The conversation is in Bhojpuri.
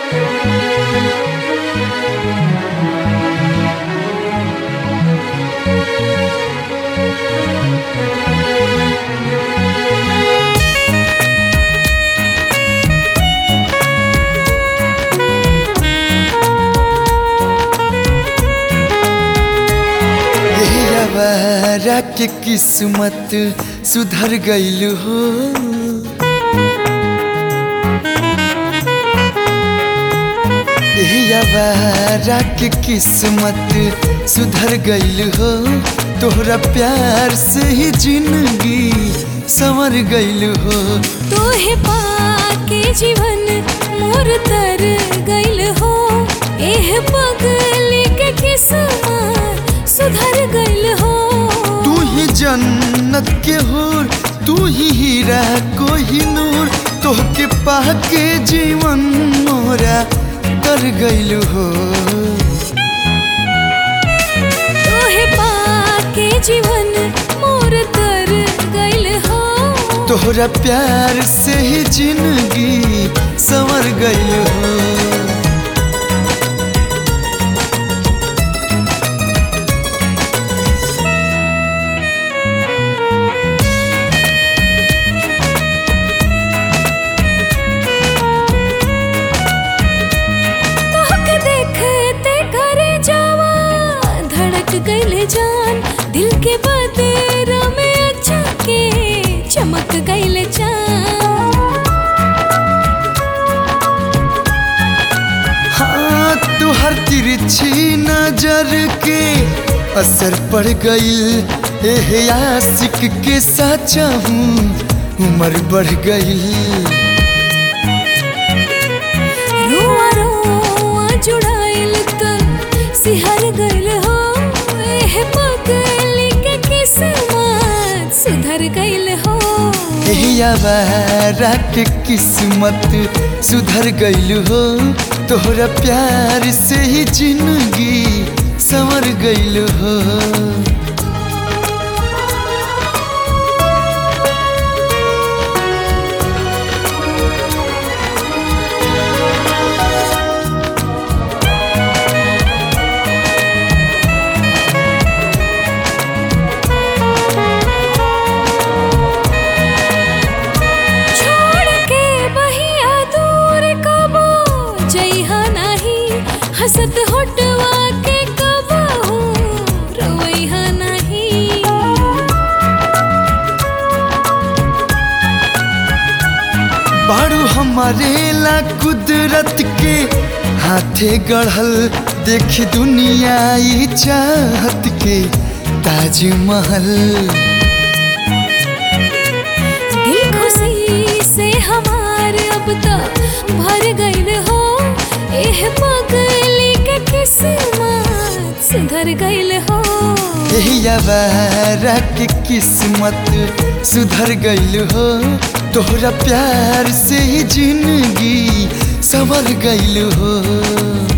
हमारा के किस्मत सुधर गईल हो हमारा के किस्मत सुधर गईल हो तोहरा प्यार से ही जिंदगी संवर गईल हो तोहे पाके जीवन मोर तर गइल हो एह पगली के किस्मत सुधर गइल हो तू ही जन्नत के हूर तू ही हीरा कोही नूर तोहके पाके जीवन मोरा कर गईल हो तोहे पाके जीवन मोर तर गइल हो तोहरा प्यार से ही जिंदगी संवर गईल हो तोहके देखते करे जावा धड़क गइले जान दिल के बदेरा में अच्छा के चमक गइले जान हाँ तुहर तिरछी नजर के असर पड़ गईल एह आशिक के साचा हूँ उम्र बढ़ गई रुआ रुआ जुड़ाइल तन सिहर गइल हो एह पगली के किस्मत सुधर गइल हो यवारा के किस्मत सुधर गईल हो तोहरा प्यार से ही जिंदगी संवर गईल हो छोड़ के बहिया दूर कबो जइहा नाही हसत होटवा के कबो रोइहा नाही बारू हमारे ला कुदरत के हाथे गढ़ल देख दुनिया ई चाहत के ताजमहल दिल खुशी से हमार अब तक भर गइल हो एह पगली के किस्मत सुधर गइल हो यवारा के किस्मत सुधर गईल हो तोहरा प्यार से ही जिंदगी संवर गईल हो